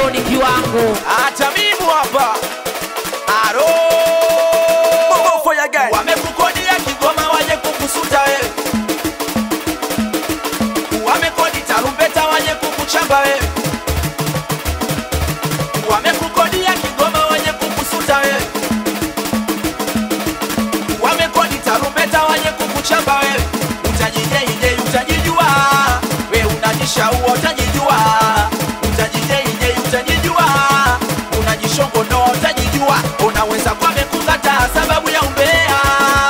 ni kiwango hata mimi hapa aro wamekukodia Kigoma waje kukusuta wewe, wamekodi tarumbeta waje kukuchamba wewe, wamekukodia Kigoma waje kukusuta wewe, wamekodi tarumbeta waje kukuchamba wewe, utajijeije utajijua, we unajishaua utajijua, utajijeije utajijua, unajishongonoa utajijua, unaweza kwa mekukataa sababu ya umbea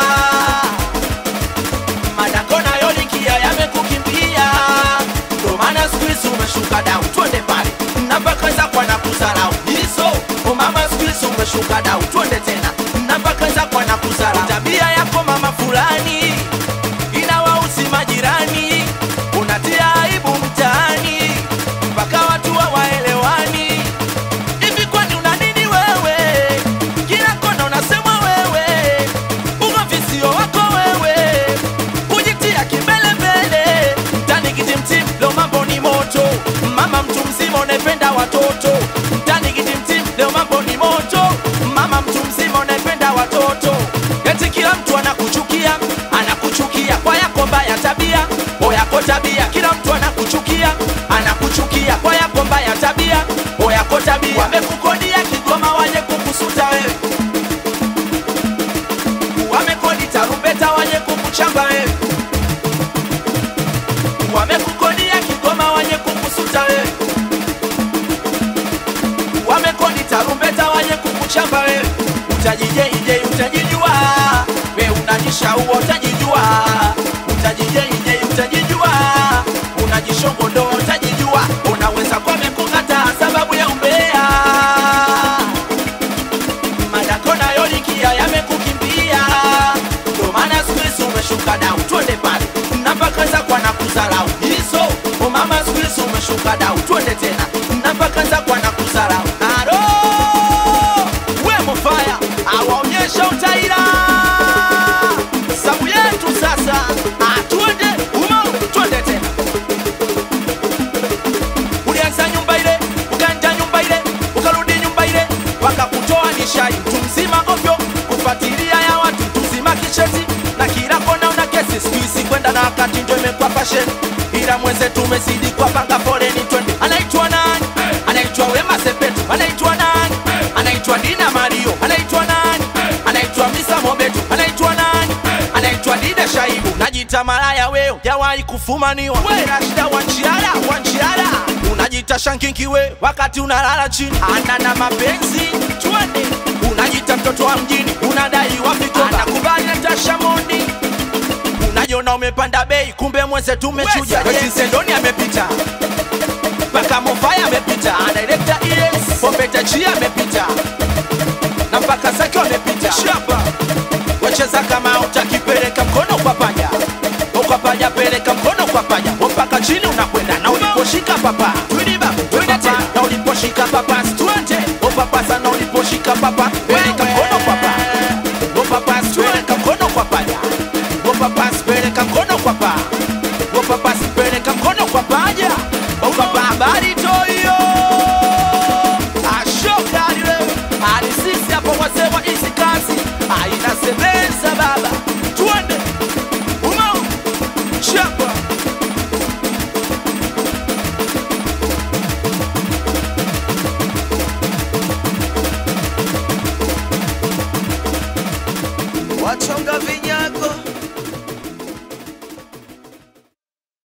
madako nayo likia yamekukimbia, ndo maana siku hizi umeshuka dau, twende pale napakaza kwa na kuzarau hizo mama, siku hizi umeshuka dau, twende tena napakaza kwa na kuzarau tabia yako mama fulani inawausi majirani, unatia aibu mtaani mpaka watu hawaelewani. Hivi kwani una nini wewe? Kila kona unasemwa wewe, ugomvi sio wako wewe, kujitia kimbelembele mtani kitimtim, leo mambo ni moto. Mama mtu mzima unaipenda watoto mtani kitimtim, leo mambo ni moto. Mama mtu mzima unaipenda watoto, eti kila mtu anakuchukia, anakuchukia kwa yako mbaya tabia, o yako tabia, kila mtu anakuchukia, anakuchukia kwa yako mbaya tabia, o yako tabia. Wamekukodia Kigoma waje kukusuta wewe, wamekodi tarumbeta waje kukuchamba wewe, wamekukodia Kigoma waje kukusuta wewe, wamekodi tarumbeta waje kukuchamba wewe, utajijeije utajijua, we unajishaua utajijua, utajijeije utajijua, unajishongondo utajijua, unaweza kwa mekukataa sababu ya umbea madako nayo likia yamekukimbia, ndo maana siku hizi umeshuka dau, twende pale napakaza kwa na kuzarau hizo mama, siku hizi umeshuka dau, twende tena napakaza kwa na kuzarau aro we mofaya awaonyesha utaira sabu yetu sasa, Ah, twende umo, twende tena ulianza nyumba ile ukaenda nyumba ile ukarudi nyumba ile wakakutoa nishai mtu mzima govyo kufuatilia ya watu mtu mzima kicheti na kila kona una kesi siku hizi kwenda na wakati ndio imekuwa fashion ila mweze tumezidi kwa panga foleni twende anaitwa nani anaitwa Wema Sepetu anaitwa nani anaitwa Dina Mario anaitwa nani anaitwa Misa Mobetu anaitwa nani anaitwa Dida Shaibu najita malaya weo jawahi kufumaniwa we Rashida Wanchiara Wanchiara unajita shankinki we wakati unalala chini ana na mapenzi twende unajita mtoto wa mjini unadai wafikoba anakubali Natasha Mondi unajiona umepanda bei kumbe mweze tumechuja wetizendoni amepita mpaka mofaya amepita director es pompeta chia amepita na mpaka zake wamepita shapa wacheza kama utakipeleka mkono kwa paja kwa paja peleka mkono kwa paja mpaka chini unakwenda na uliposhika papa tuliba twende tena na uliposhika papa twende papa sana uliposhika papa peleka mkono kwa papa papa peleka mkono kwa paja papa peleka mkono kwa pa papa peleka mkono kwa paja papa habari toyo ashokari wewe hadi sisi hapo wasema hizi kazi haina sebeza baba twende umo chapa wachonga vinyago